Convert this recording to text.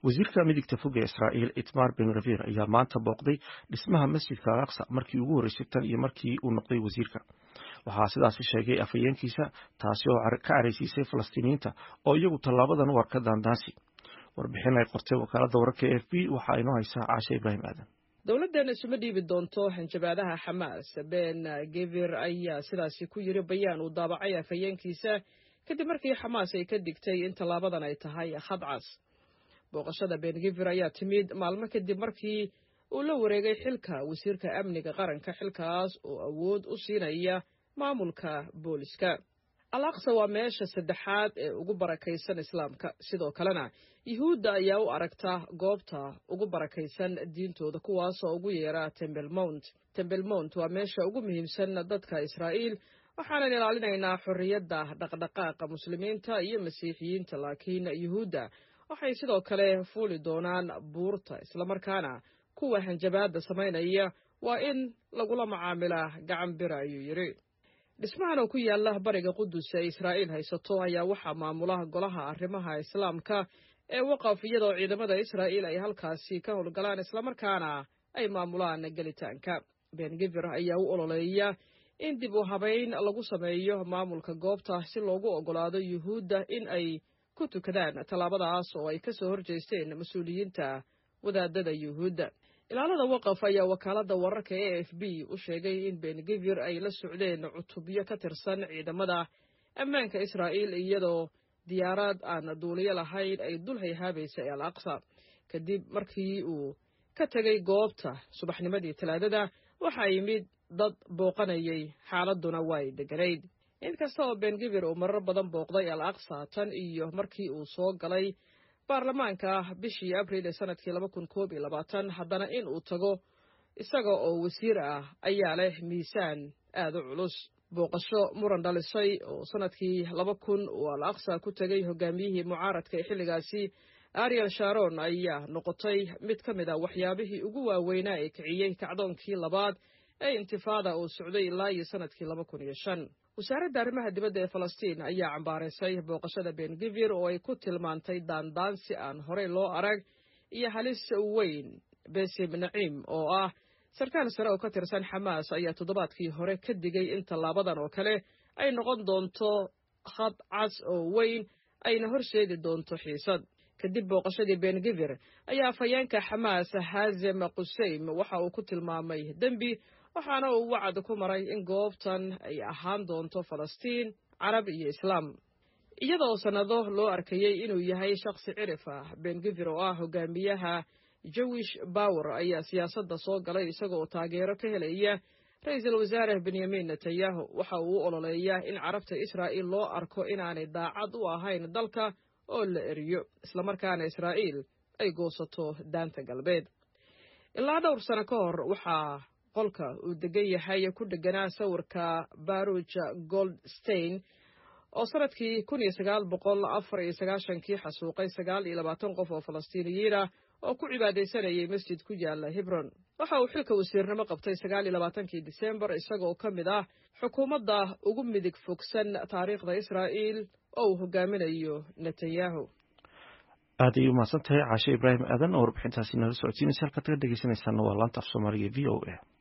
wasiirka midigta fog ee israa'iil itmar ben gavir ayaa maanta booqday dhismaha masjidka al aqsa markii ugu horreysay tan iyo markii uu noqday wasiirka waxaa sidaasi sheegay afhayeenkiisa taasi oo ka caraysiisay falastiiniyiinta oo iyagu tallaabadan u arka daandaansi warbixin ay qortay wakaaladda wararka e f b waxaa inoo haysaa caashe ibraahim aadan dowladdan isuma dhiibi doonto hanjabaadaha xamaas ben gevir ayaa sidaasi ku yiri bayaan uu daabacay afhayeenkiisa kadib markii xamaas ay ka digtay in tallaabadan ay tahay khadcas booqashada ben gevir ayaa timid maalmo kadib markii uu la wareegay xilka wasiirka amniga qaranka xilkaas oo awood u siinaya maamulka booliska al aqsa waa meesha saddexaad ee ugu barakaysan islaamka sidoo kalena yuhuudda ayaa u aragta goobta ugu barakaysan diintooda kuwaasoo ugu yeera tembel mount tembel mount waa meesha ugu muhiimsan dadka israa'iil waxaanan ilaalinaynaa xorriyadda dhaqdhaqaaqa muslimiinta iyo masiixiyiinta laakiin yuhuudda waxay sidoo kale fuuli doonaan buurta islamarkaana kuwa hanjabaadda samaynaya waa in lagula macaamilaa gacan bira ayuu yidhi dhismahan oo ku yaala bariga qudus ee israa'iil haysato ayaa waxaa maamula golaha arrimaha islaamka ee waqaf iyadoo ciidamada israa'iil ay halkaasi ka howlgalaan islamarkaana ay maamulaan gelitaanka ben gevir ayaa u ololeeya in dib u habayn lagu sameeyo maamulka goobta si loogu oggolaado yuhuudda in ay ku tukadaan tallaabadaas oo ay ka soo horjeesteen mas-uuliyiinta wadaadada yuhuudda ilaalada waqaf ayaa wakaaladda wararka e f b u sheegay in ben gevir ay la socdeen cutubyo ka tirsan ciidamada ammaanka israa'iil iyadoo diyaarad aan duuliyo lahayn ay dul hayhaabaysay al aqsa kadib markii uu ka tegay goobta subaxnimadii talaadada waxaa yimid dad booqanayay xaaladduna way degganayd inkasta oo ben gevir uu marar badan booqday al aqsa tan iyo markii uu soo galay baarlamaanka bishii abriil ee sanadkii laba kun koob iyo labaatan haddana in uu tago isaga oo wasiir ah ayaa leh miisaan aad u culus booqasho muran dhalisay oo sanadkii laba kun uu al aqsa ku tegay hogaamiyihii mucaaradka ee xilligaasi ariel sharon ayaa noqotay mid ka mid a waxyaabihii ugu waaweynaa ee kiciyey kacdoonkii labaad ee intifaada uu socday ilaa iyo sanadkii laba kun iyo shan wasaaradda arrimaha dibadda ee falastiin ayaa cambaaraysay booqashada ben gevir oo ay ku tilmaantay daandaansi aan horey loo arag iyo halis weyn besim naciim oo ah sarkaal sare oo ka tirsan xamaas ayaa toddobaadkii hore ka digay in tallaabadan oo kale ay noqon doonto khad cas oo weyn ayna horseedi doonto xiisad kadib booqashadii ben gevir ayaa afhayeenka xamaas haazem quseym waxa uu ku tilmaamay dembi waxaana uu wacd ku maray in goobtan ay ahaan doonto falastiin carab iyo islaam iyadoo sannado loo arkayey inuu yahay shakhsi cirif ah ben gevir oo ah hogaamiyaha jewish bower ayaa siyaasadda soo galay isagoo taageero ka helaya ra-iisul wasaare benyamin netanyahu waxa uu u ololeeyaa in carabta israa'iil loo arko inaanay daacad u ahayn dalka oo la eriyo islamarkaana israa'iil ay goosato daanta galbeed ilaa dhowr sano ka hor waxaa qolka uu degan yahay ku dheganaa sawirka baruj goldstein oo sanadkii kun iyo sagaal boqol afar iyo sagaashankii xasuuqay sagaal iyo labaatan qof oo falastiiniyiin ah oo ku cibaadaysanayay masjid ku yaala hebron waxa uu xilka wasiirnimo qabtay sagaal iyo labaatankii disembar isagoo ka mid ah xukuumadda ugu midig fogsan taariikhda israa'iil oo uu hogaaminayo netanyahu aad ayay umahadsan tahay caashe ibraahim aadan oo warbixintaasi nala socodsiinaysa halkaad kaga dhegeysanaysaana waa laanta af soomaaliga v o a